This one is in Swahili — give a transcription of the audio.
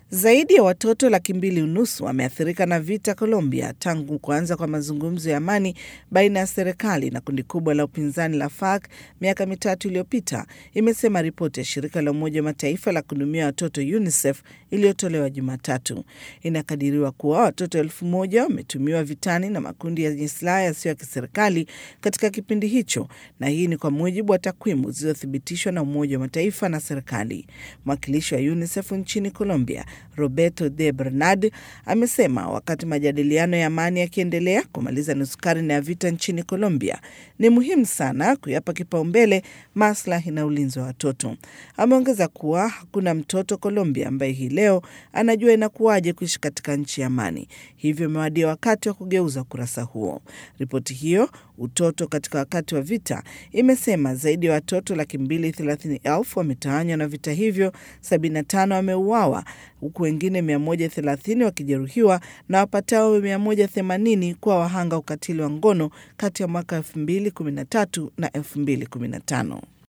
Zaidi ya watoto laki mbili unusu wameathirika na vita Colombia tangu kuanza kwa mazungumzo ya amani baina ya serikali na kundi kubwa la upinzani la FARC miaka mitatu iliyopita, imesema ripoti ya shirika la Umoja wa Mataifa la kuhudumia watoto UNICEF iliyotolewa Jumatatu. Inakadiriwa kuwa watoto elfu moja wametumiwa vitani na makundi yenye silaha yasiyo ya kiserikali katika kipindi hicho, na hii ni kwa mujibu wa takwimu zilizothibitishwa na Umoja wa Mataifa na serikali. Mwakilishi wa UNICEF nchini Colombia Roberto de Bernard amesema wakati majadiliano ya amani yakiendelea kumaliza nusu karne ya vita nchini Colombia, ni muhimu sana kuyapa kipaumbele maslahi na ulinzi wa watoto. Ameongeza kuwa hakuna mtoto Colombia ambaye hii leo anajua inakuwaje kuishi katika nchi ya amani, hivyo imewadia wakati wa kugeuza ukurasa huo. Ripoti hiyo utoto katika wakati wa vita imesema zaidi ya watoto laki mbili thelathini elfu wametawanywa na vita hivyo, 75 wameuawa huku wengine 130 wakijeruhiwa na wapatao 180 kuwa wahanga ukatili wa ngono kati ya mwaka 2013 na 2015.